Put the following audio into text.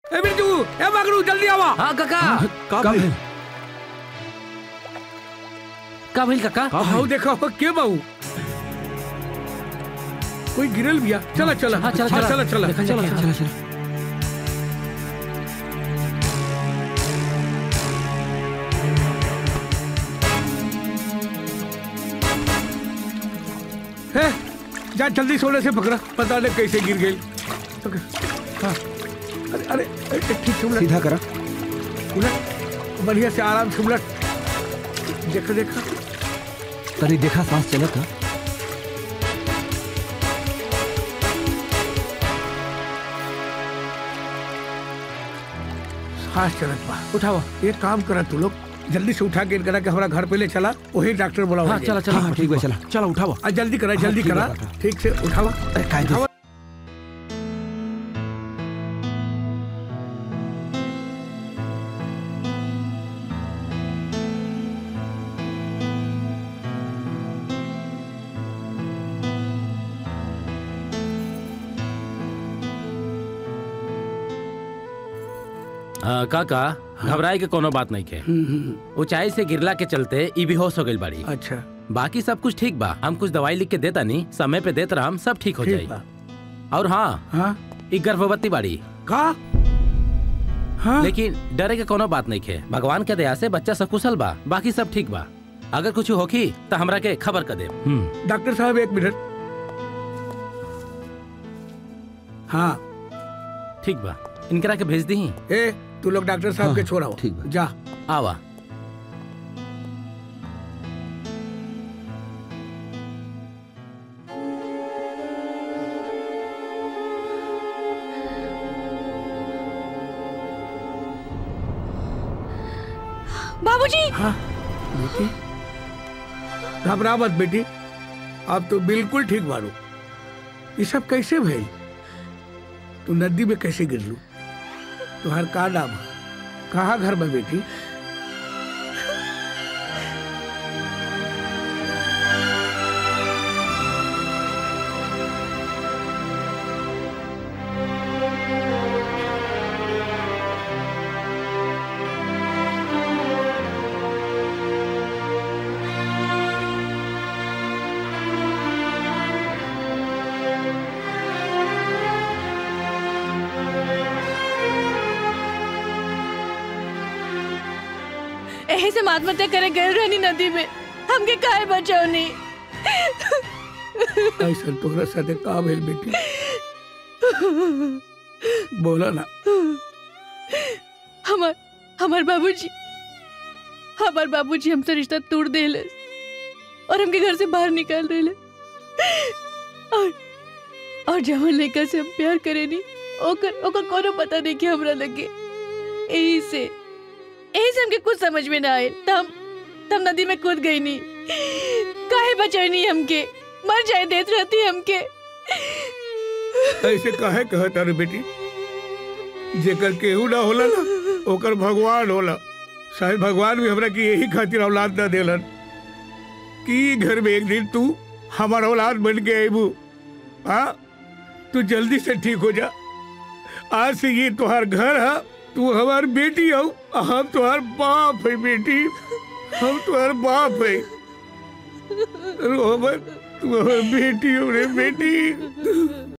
ए बिरजू ए मगरू जल्दी आवा हाँ काका का भइल? का भइल काका हाउ देखा हो के बाऊ कोई गिरल बिया चला चला हाँ, चला, हाँ, चला। चला चला देखा चलो जाए। चलो चलो है जा जल्दी सोने से पकड़ा पता नहीं कैसे गिर गई पकड़ हाँ अरे अरे अरे, ठीक से उलट सीधा करा उलट बढ़िया से आराम से उलट देखा देखा तनी देखा सांस चलत है सांस चलत बा उठाओ एक काम करा तू लोग जल्दी से उठा के करा के हमारा घर पे ले चला वही डॉक्टर बोला हाँ चला चला हाँ ठीक बा चला चलो उठावा आ जल्दी करा जल्दी ठीक है, करा बाबा। ठीक से उठावा अरे कायदे से। उठावा। हाँ काका घबराए के कोनो बात नहीं के ऊंचाई से गिरला के चलते ई बेहोश हो गई बाड़ी अच्छा बाकी सब कुछ ठीक बा हम कुछ दवाई लिख के देता नहीं समय पे देत रहा सब ठीक हो ठीक जाई बा और हाँ हाँ ई गर्भवती बाड़ी का हाँ लेकिन डरे के कोनो बात नहीं के भगवान के दया से बच्चा सकुशल बा बाकी सब ठीक बा अगर कुछ होखी तो हमरा के खबर कर दे डॉक्टर साहब एक मिनट हाँ ठीक बा इनकरा के भेज दी ए तू लोग डॉक्टर साहब हाँ, के छोड़ाओ ठीक बा। जा आवा बाबूजी हाँ बेटी घबरा मत बेटी अब तो बिल्कुल ठीक बारू ये सब कैसे भइल तू नदी में कैसे गिरलू तुम्हार का नाम है कहाँ घर में बेटी एहे से आत्महत्या करे गए रहनी नदी में हमके काहे बचावनी ऐसा तोहरा साथे का भइल बेटी बोला ना हमार हमार बाबूजी हमार बाबूजी हमसे रिश्ता तोड़ देले और हमके घर से बाहर निकाल देले और और जवन लड़का से हम प्यार करेनी ओकर ओकर कोनो पता नहीं कि हमरा लगे यही से यही से हमके कुछ समझ में ना आए तब तब नदी में कूद गई नी काहे बचैनी हमके मर जाए देत रहती हमके ऐसे काहे कहता रे बेटी जेकर केहू ना होला ना ओकर भगवान होला शायद भगवान भी हमरा की यही खातिर औलाद ना देलन कि ई घर में एक दिन तू हमार औलाद बन के अबू हाँ तू जल्दी से ठीक हो जा आज से ये तुम्हार घर है तू हमार बेटी हो हम तुम्हार बाप है बेटी हम तुम्हार बाप है रोहमन तू हमार बेटी हो रे बेटी